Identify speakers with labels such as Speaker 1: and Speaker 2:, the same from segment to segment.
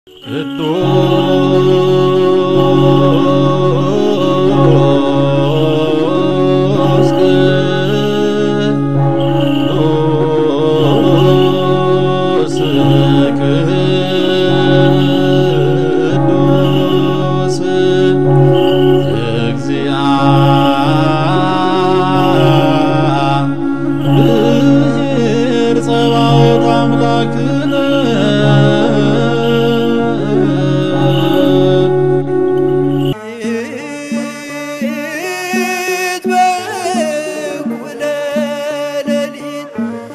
Speaker 1: ቅዱስ ቅዱስ ቅዱስ እግዚአብሔር ጸባኦት አምላክነ
Speaker 2: ሌሊት በእኩለ ሌሊት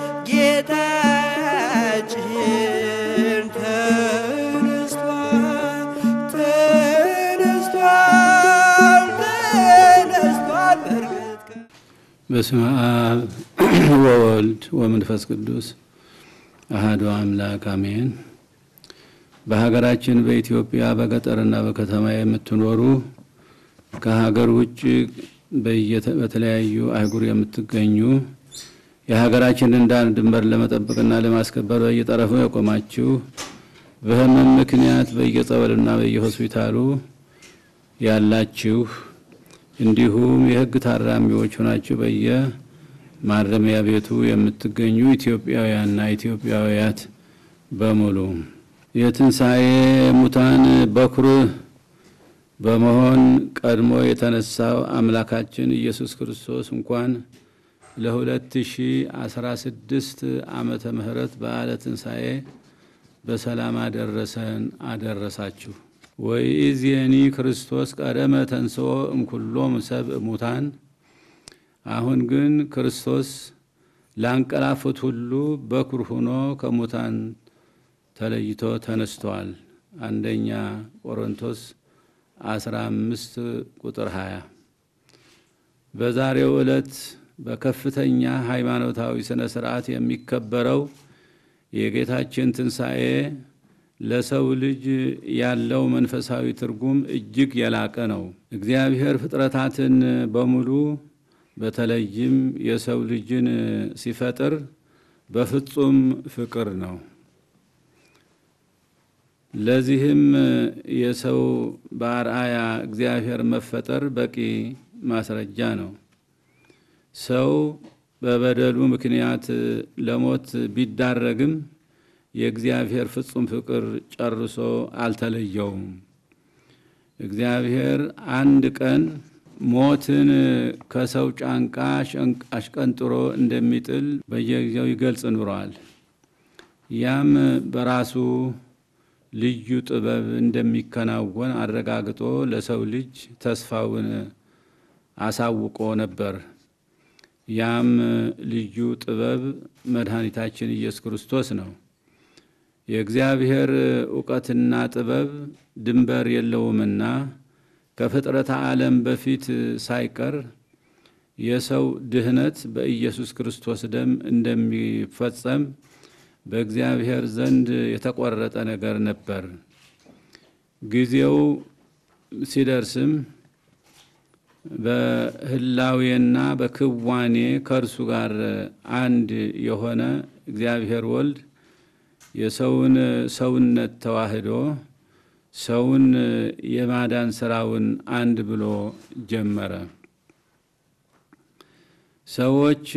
Speaker 2: ጌታችን ተነስቷል፣ ተነስቷል፣ ተነስቷል በእርግጥ
Speaker 3: በስመ አብ ወወልድ ወመንፈስ ቅዱስ አሐዱ አምላክ አሜን። በሀገራችን በኢትዮጵያ በገጠርና በከተማ የምትኖሩ ከሀገር ውጭ በየተ- በተለያዩ አህጉር የምትገኙ የሀገራችንን ዳር ድንበር ለመጠበቅና ለማስከበር በየጠረፉ የቆማችሁ በሕመም ምክንያት በየጸበልና በየሆስፒታሉ ያላችሁ እንዲሁም የሕግ ታራሚዎች ሆናችሁ በየማረሚያ ቤቱ የምትገኙ ኢትዮጵያውያንና ኢትዮጵያውያት በሙሉ የትንሣኤ ሙታን በኩር በመሆን ቀድሞ የተነሳው አምላካችን ኢየሱስ ክርስቶስ እንኳን ለ2016 ዓመተ ምህረት በዓለ ትንሣኤ በሰላም አደረሰን አደረሳችሁ። ወኢዜኒ ክርስቶስ ቀደመ ተንሥኦ እምኩሎም ሰብእ ሙታን። አሁን ግን ክርስቶስ ላንቀላፉት ሁሉ በኩር ሆኖ ከሙታን ተለይቶ ተነስቷል። አንደኛ ቆሮንቶስ 15 ቁጥር 20 በዛሬው ዕለት በከፍተኛ ሃይማኖታዊ ሥነ ሥርዓት የሚከበረው የጌታችን ትንሣኤ ለሰው ልጅ ያለው መንፈሳዊ ትርጉም እጅግ የላቀ ነው። እግዚአብሔር ፍጥረታትን በሙሉ በተለይም የሰው ልጅን ሲፈጥር በፍጹም ፍቅር ነው። ለዚህም የሰው በአርአያ እግዚአብሔር መፈጠር በቂ ማስረጃ ነው። ሰው በበደሉ ምክንያት ለሞት ቢዳረግም የእግዚአብሔር ፍጹም ፍቅር ጨርሶ አልተለየውም። እግዚአብሔር አንድ ቀን ሞትን ከሰው ጫንቃ አሽቀንጥሮ እንደሚጥል በየጊዜው ይገልጽ ኑሯል። ያም በራሱ ልዩ ጥበብ እንደሚከናወን አረጋግጦ ለሰው ልጅ ተስፋውን አሳውቆ ነበር። ያም ልዩ ጥበብ መድኃኒታችን ኢየሱስ ክርስቶስ ነው። የእግዚአብሔር እውቀትና ጥበብ ድንበር የለውምና ከፍጥረተ ዓለም በፊት ሳይቀር የሰው ድህነት በኢየሱስ ክርስቶስ ደም እንደሚፈጸም በእግዚአብሔር ዘንድ የተቆረጠ ነገር ነበር። ጊዜው ሲደርስም በህላዌና በክዋኔ ከእርሱ ጋር አንድ የሆነ እግዚአብሔር ወልድ የሰውን ሰውነት ተዋህዶ ሰውን የማዳን ስራውን አንድ ብሎ ጀመረ። ሰዎች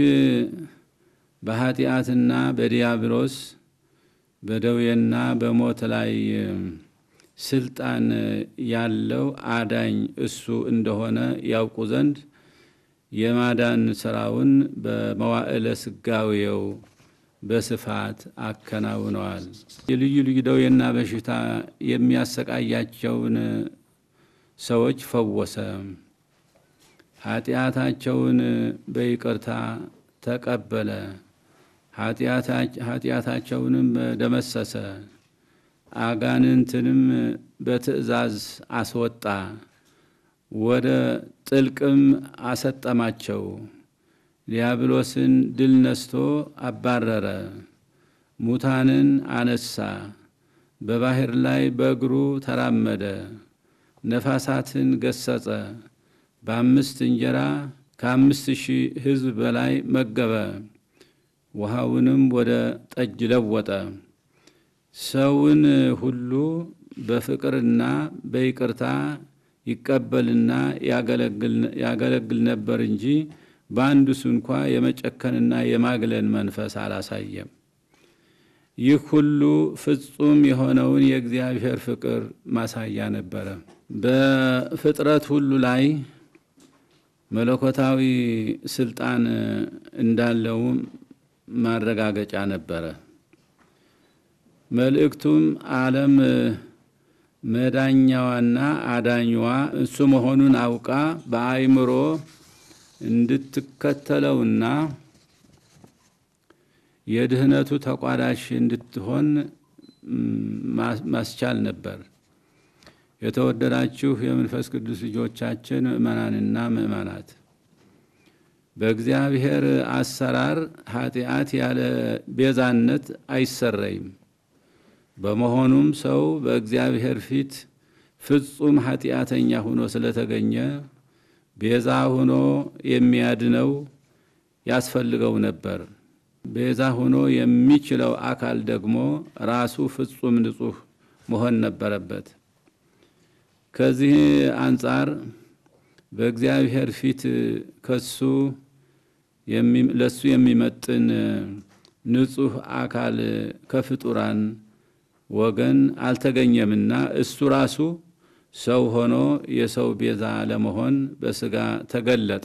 Speaker 3: በኃጢአትና በዲያብሎስ በደዌና በሞት ላይ ስልጣን ያለው አዳኝ እሱ እንደሆነ ያውቁ ዘንድ የማዳን ስራውን በመዋዕለ ስጋዌው በስፋት አከናውነዋል። የልዩ ልዩ ደዌና በሽታ የሚያሰቃያቸውን ሰዎች ፈወሰ። ኃጢአታቸውን በይቅርታ ተቀበለ። ኃጢአታቸውንም ደመሰሰ። አጋንንትንም በትእዛዝ አስወጣ። ወደ ጥልቅም አሰጠማቸው። ዲያብሎስን ድል ነስቶ አባረረ። ሙታንን አነሳ። በባሕር ላይ በእግሩ ተራመደ። ነፋሳትን ገሰጸ። በአምስት እንጀራ ከአምስት ሺህ ሕዝብ በላይ መገበ። ውሃውንም ወደ ጠጅ ለወጠ። ሰውን ሁሉ በፍቅርና በይቅርታ ይቀበልና ያገለግል ነበር እንጂ በአንዱስ እንኳ የመጨከንና የማግለል መንፈስ አላሳየም። ይህ ሁሉ ፍጹም የሆነውን የእግዚአብሔር ፍቅር ማሳያ ነበረ። በፍጥረት ሁሉ ላይ መለኮታዊ ስልጣን እንዳለውም ማረጋገጫ ነበረ። መልእክቱም ዓለም መዳኛዋና አዳኛዋ እሱ መሆኑን አውቃ በአይምሮ እንድትከተለውና የድህነቱ ተቋዳሽ እንድትሆን ማስቻል ነበር። የተወደዳችሁ የመንፈስ ቅዱስ ልጆቻችን ምእመናንና ምእመናት በእግዚአብሔር አሰራር ኃጢአት ያለ ቤዛነት አይሰረይም። በመሆኑም ሰው በእግዚአብሔር ፊት ፍጹም ኃጢአተኛ ሆኖ ስለተገኘ ቤዛ ሆኖ የሚያድነው ያስፈልገው ነበር። ቤዛ ሆኖ የሚችለው አካል ደግሞ ራሱ ፍጹም ንጹሕ መሆን ነበረበት። ከዚህ አንጻር በእግዚአብሔር ፊት ከሱ ለሱ የሚመጥን ንጹሕ አካል ከፍጡራን ወገን አልተገኘምና እሱ ራሱ ሰው ሆኖ የሰው ቤዛ ለመሆን በስጋ ተገለጠ።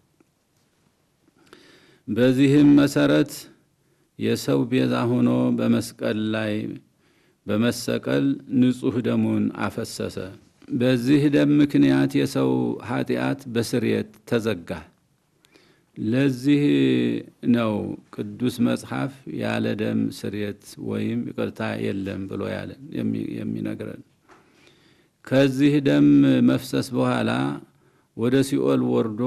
Speaker 3: በዚህም መሰረት የሰው ቤዛ ሆኖ በመስቀል ላይ በመሰቀል ንጹሕ ደሙን አፈሰሰ። በዚህ ደም ምክንያት የሰው ኃጢአት በስርየት ተዘጋ። ለዚህ ነው ቅዱስ መጽሐፍ ያለ ደም ስርየት ወይም ይቅርታ የለም ብሎ ያለን የሚነግረን። ከዚህ ደም መፍሰስ በኋላ ወደ ሲኦል ወርዶ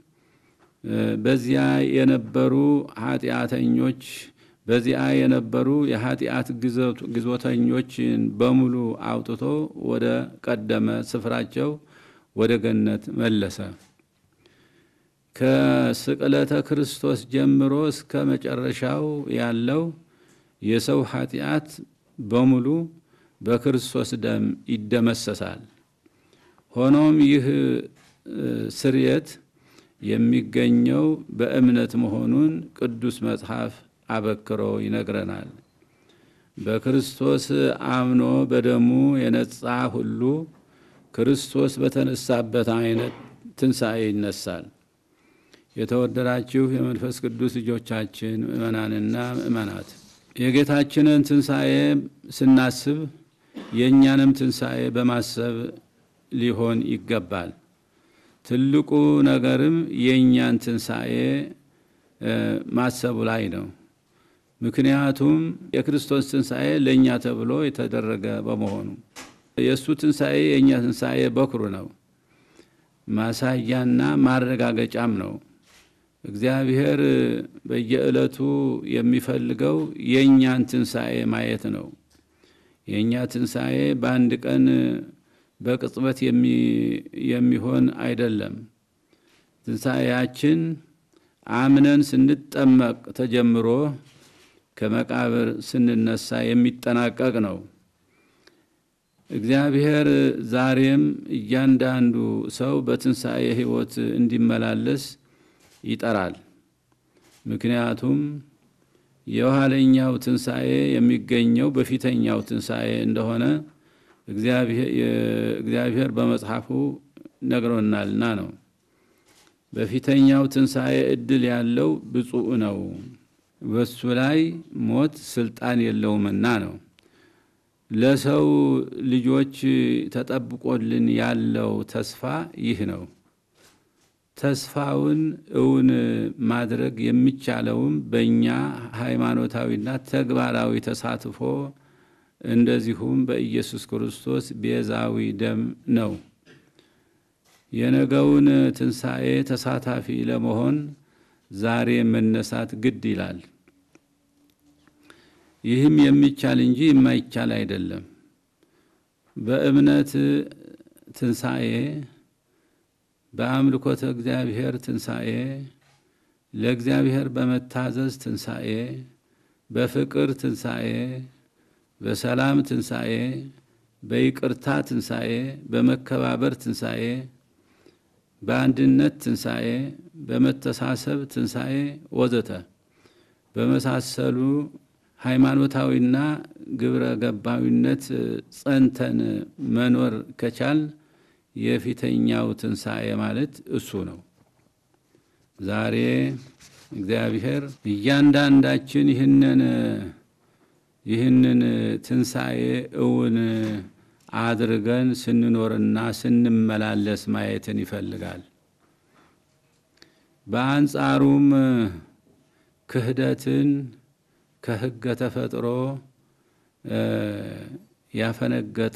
Speaker 3: በዚያ የነበሩ ኃጢአተኞች በዚያ የነበሩ የኃጢአት ግዞተኞችን በሙሉ አውጥቶ ወደ ቀደመ ስፍራቸው ወደ ገነት መለሰ። ከስቅለተ ክርስቶስ ጀምሮ እስከ መጨረሻው ያለው የሰው ኃጢአት በሙሉ በክርስቶስ ደም ይደመሰሳል። ሆኖም ይህ ስርየት የሚገኘው በእምነት መሆኑን ቅዱስ መጽሐፍ አበክሮ ይነግረናል። በክርስቶስ አምኖ በደሙ የነጻ ሁሉ ክርስቶስ በተነሳበት አይነት ትንሣኤ ይነሳል። የተወደዳችሁ የመንፈስ ቅዱስ ልጆቻችን ምእመናንና ምእመናት የጌታችንን ትንሣኤ ስናስብ የእኛንም ትንሣኤ በማሰብ ሊሆን ይገባል። ትልቁ ነገርም የእኛን ትንሣኤ ማሰቡ ላይ ነው። ምክንያቱም የክርስቶስ ትንሣኤ ለእኛ ተብሎ የተደረገ በመሆኑ የእሱ ትንሣኤ የእኛ ትንሣኤ በኩሩ ነው። ማሳያና ማረጋገጫም ነው። እግዚአብሔር በየዕለቱ የሚፈልገው የእኛን ትንሣኤ ማየት ነው። የእኛ ትንሣኤ በአንድ ቀን በቅጽበት የሚሆን አይደለም። ትንሣኤያችን አምነን ስንጠመቅ ተጀምሮ ከመቃብር ስንነሳ የሚጠናቀቅ ነው። እግዚአብሔር ዛሬም እያንዳንዱ ሰው በትንሣኤ ሕይወት እንዲመላለስ ይጠራል። ምክንያቱም የኋለኛው ትንሣኤ የሚገኘው በፊተኛው ትንሣኤ እንደሆነ እግዚአብሔር በመጽሐፉ ነግሮናልና ነው። በፊተኛው ትንሣኤ ዕድል ያለው ብፁዕ ነው፣ በሱ ላይ ሞት ስልጣን የለውምና ነው። ለሰው ልጆች ተጠብቆልን ያለው ተስፋ ይህ ነው። ተስፋውን እውን ማድረግ የሚቻለውም በእኛ ሃይማኖታዊና ተግባራዊ ተሳትፎ እንደዚሁም በኢየሱስ ክርስቶስ ቤዛዊ ደም ነው። የነገውን ትንሣኤ ተሳታፊ ለመሆን ዛሬ መነሳት ግድ ይላል። ይህም የሚቻል እንጂ የማይቻል አይደለም። በእምነት ትንሣኤ፣ በአምልኮተ እግዚአብሔር ትንሣኤ፣ ለእግዚአብሔር በመታዘዝ ትንሣኤ፣ በፍቅር ትንሣኤ፣ በሰላም ትንሣኤ፣ በይቅርታ ትንሣኤ፣ በመከባበር ትንሣኤ፣ በአንድነት ትንሣኤ፣ በመተሳሰብ ትንሣኤ ወዘተ በመሳሰሉ ሃይማኖታዊና ግብረ ገባዊነት ጸንተን መኖር ከቻል የፊተኛው ትንሣኤ ማለት እሱ ነው። ዛሬ እግዚአብሔር እያንዳንዳችን ይህንን ይህንን ትንሣኤ እውን አድርገን ስንኖርና ስንመላለስ ማየትን ይፈልጋል። በአንጻሩም ክህደትን ከሕገ ተፈጥሮ ያፈነገጠ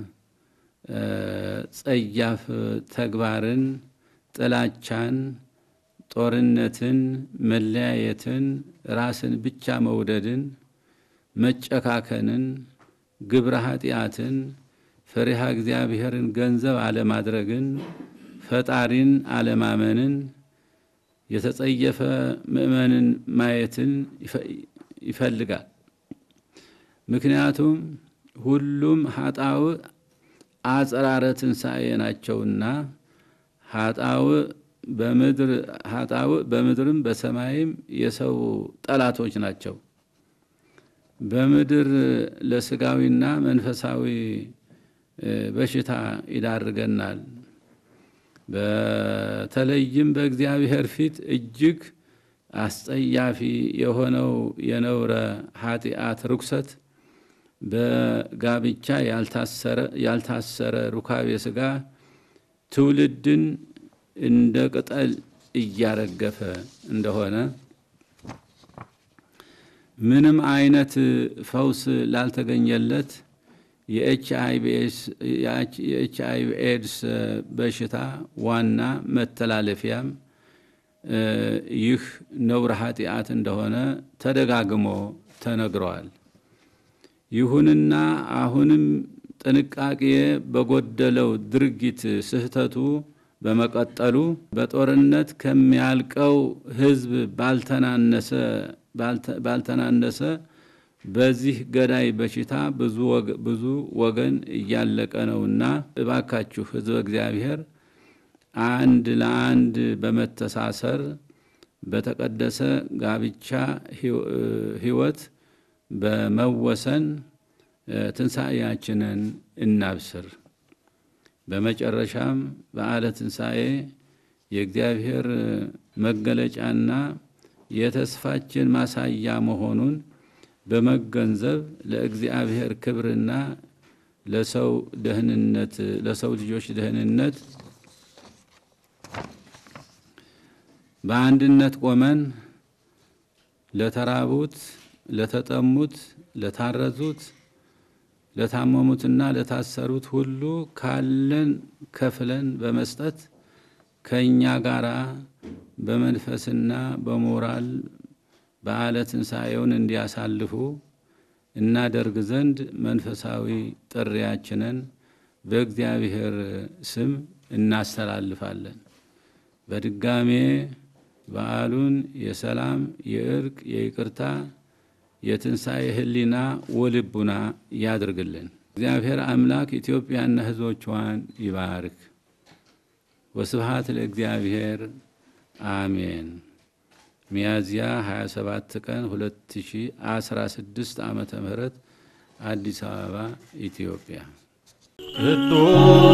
Speaker 3: ጸያፍ ተግባርን፣ ጥላቻን፣ ጦርነትን፣ መለያየትን፣ ራስን ብቻ መውደድን፣ መጨካከንን፣ ግብረ ኃጢአትን፣ ፈሪሃ እግዚአብሔርን ገንዘብ አለማድረግን፣ ፈጣሪን አለማመንን፣ የተጸየፈ ምእመንን ማየትን ይፈልጋል። ምክንያቱም ሁሉም ሀጣው አጽራረ ትንሣኤ ናቸውና ሀጣው በምድር ሀጣው በምድርም በሰማይም የሰው ጠላቶች ናቸው። በምድር ለስጋዊና መንፈሳዊ በሽታ ይዳርገናል። በተለይም በእግዚአብሔር ፊት እጅግ አስጸያፊ የሆነው የነውረ ኃጢአት ርኩሰት በጋብቻ ያልታሰረ ሩካቤ ሥጋ ትውልድን እንደ ቅጠል እያረገፈ እንደሆነ ምንም አይነት ፈውስ ላልተገኘለት የኤች አይ ቪ ኤድስ በሽታ ዋና መተላለፊያም ይህ ነውረ ኃጢአት እንደሆነ ተደጋግሞ ተነግረዋል። ይሁንና አሁንም ጥንቃቄ በጎደለው ድርጊት ስህተቱ በመቀጠሉ በጦርነት ከሚያልቀው ሕዝብ ባልተናነሰ በዚህ ገዳይ በሽታ ብዙ ወገን እያለቀ ነውና እባካችሁ ሕዝበ እግዚአብሔር አንድ ለአንድ በመተሳሰር በተቀደሰ ጋብቻ ሕይወት በመወሰን ትንሣኤያችንን እናብስር። በመጨረሻም በዓለ ትንሣኤ የእግዚአብሔር መገለጫና የተስፋችን ማሳያ መሆኑን በመገንዘብ ለእግዚአብሔር ክብርና ለሰው ደህንነት ለሰው ልጆች ደህንነት በአንድነት ቆመን ለተራቡት፣ ለተጠሙት፣ ለታረዙት፣ ለታመሙትና ለታሰሩት ሁሉ ካለን ከፍለን በመስጠት ከእኛ ጋር በመንፈስና በሞራል በዓለ ትንሣኤውን እንዲያሳልፉ እናደርግ ዘንድ መንፈሳዊ ጥሪያችንን በእግዚአብሔር ስም እናስተላልፋለን። በድጋሜ በዓሉን የሰላም፣ የእርቅ፣ የይቅርታ፣ የትንሣኤ ሕሊና ወልቡና ያድርግልን። እግዚአብሔር አምላክ ኢትዮጵያና ሕዝቦቿን ይባርክ። ወስብሃት ለእግዚአብሔር አሜን። ሚያዝያ 27 ቀን 2016 ዓመተ ምህረት አዲስ አበባ ኢትዮጵያ።
Speaker 1: ቅዱስ